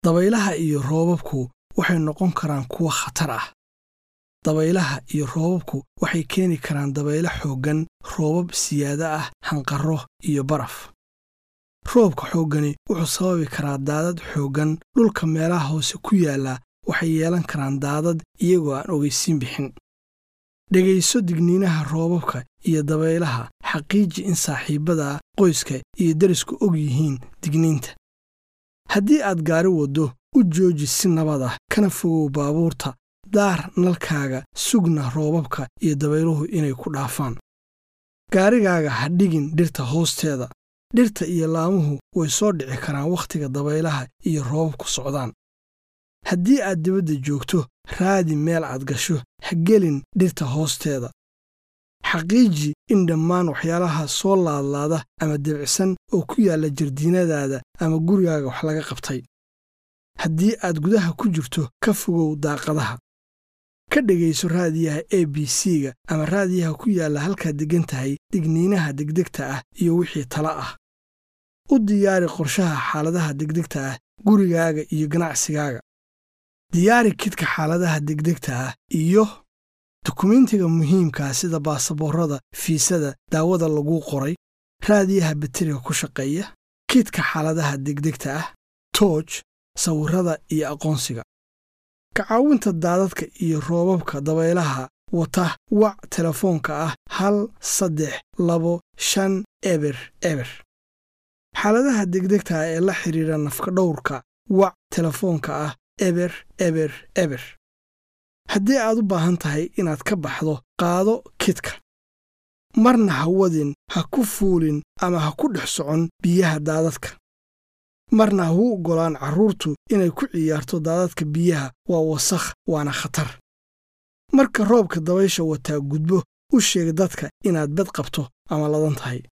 dabaylaha iyo roobabku waxay noqon karaan kuwo khatar ah dabaylaha iyo roobabku waxay keeni karaan dabaylo xooggan roobab siyaado ah hanqarro iyo baraf roobka xooggani wuxuu sababi karaa daadad xooggan dhulka meelaha hoose ku yaalla waxay yeelan karaan daadad iyagoo aan ogaysiin bixin dhegayso digniinaha roobabka iyo dabaylaha xaqiiji in saaxiibbada qoyska iyo derisku og yihiin digniinta haddii aad gaari waddo u jooji si nabad ah kana fogow baabuurta daar nalkaaga sugna roobabka iyo dabayluhu inay ku dhaafaan gaarigaaga ha dhigin dhirta hoosteeda dhirta iyo laamuhu way soo dhici karaan wakhtiga dabaylaha iyo roobabku socdaan haddii aad dibadda joogto raadi meel aad gasho ha gelin dhirta hoosteeda xaqiiji in dhammaan waxyaalaha soo laadlaada ama debicsan oo ku yaalla jardiinadaada ama gurigaaga wax laga qabtay haddii aad gudaha ku jirto ka fogow daaqadaha ka dhegayso raadiyaha a b c-ga ama raadiyaha ku yaalla halkaad deggan tahay digniinaha degdegta ah iyo wixii tala ah u diyaari qorshaha xaaladaha degdegta ah gurigaaga iyo ganacsigaaga diyaari kidka xaaladaha degdegta ah iyo dukumentiga muhiimkaa sida baasaboorada fiisada daawada laguu qoray raadiyaha batariga ku shaqeeya kidka xaaladaha degdegta ah tooj sawirrada iyo aqoonsiga ka caawinta daadadka iyo roobabka dabaylaha wata wac telefoonka ah hal saddex labo shan eber eber xaaladaha degdegta ah ee la xidhiidha nafka dhowrka wac telefoonka ah eber eber eber haddii aad u baahan tahay inaad ka baxdo qaado kidka marna ha wadin ha ku fuulin ama ha ku dhex socon biyaha daadadka marna ha u oggolaan carruurtu inay ku ciyaarto daadadka biyaha waa wasakh waana khatar marka roobka dabaysha wataa gudbo u sheeg dadka inaad bad qabto ama ladan tahay